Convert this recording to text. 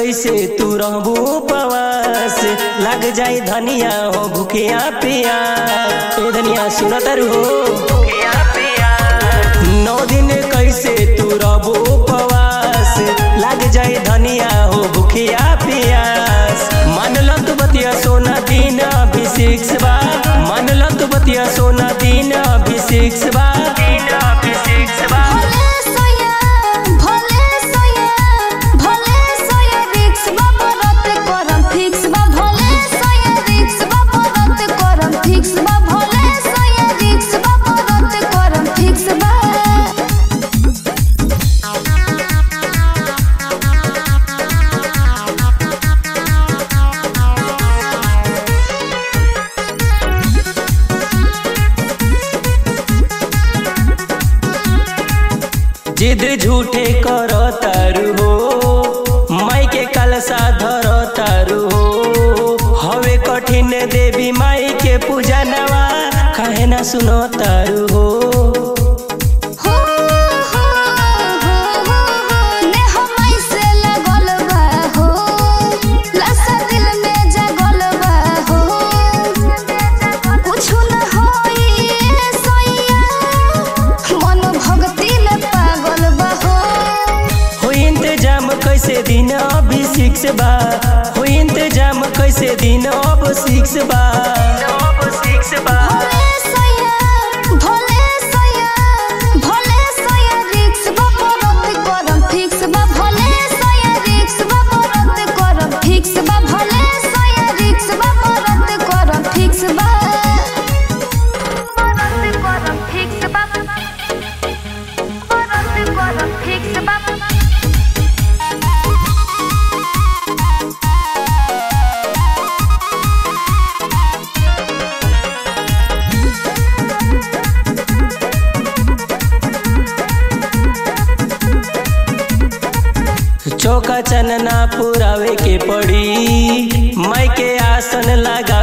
कैसे तू रहबू उपवास लग जाई धनिया हो भूखिया पिया ए धनिया सुनत हो भूखिया पिया नौ दिन कैसे तू रहबू उपवास लग जाई धनिया हो भूखिया पियास मानल तू बतिया सोना दिन अभी सिक्स बा मानल तू बतिया सोना दिन अभी सिक्स बा दिन अभी सिक्स बा भोले सोया भोले सोया भोले सोया रिक्स बा बरत करम फिक्स बा भोले सोया रिक्स बा बरत करम फिक्स बा भोले सोया रिक्स बा बरत करम फिक्स बा जिद झूठे कर तारू हो माई के कलसा धर तारू हो हवे कठिन देवी माई के पूजा नवा कहे ना सुनो तारू हो हो हो हो ने हमई से लगल बा हो लसा दिल में जगल बा हो कुछ न होई सोइया मन भक्ति में पागल बा हो हो इंतजाम कैसे दिन अभी सिक्स बा हो इंतजाम कैसे दिन अब सिक्स बा अब सिक्स बा भोले सोया भोले सोया भोले सोया रिक्स बा बरत करम फिक्स बा भोले सोया रिक्स बा बरत करम फिक्स बा भोले सोया रिक्स बा बरत करम फिक्स बा बरत करम फिक्स बा बरत करम फिक्स बा चौका चनना पुरावे के पड़ी माई के आसन लगा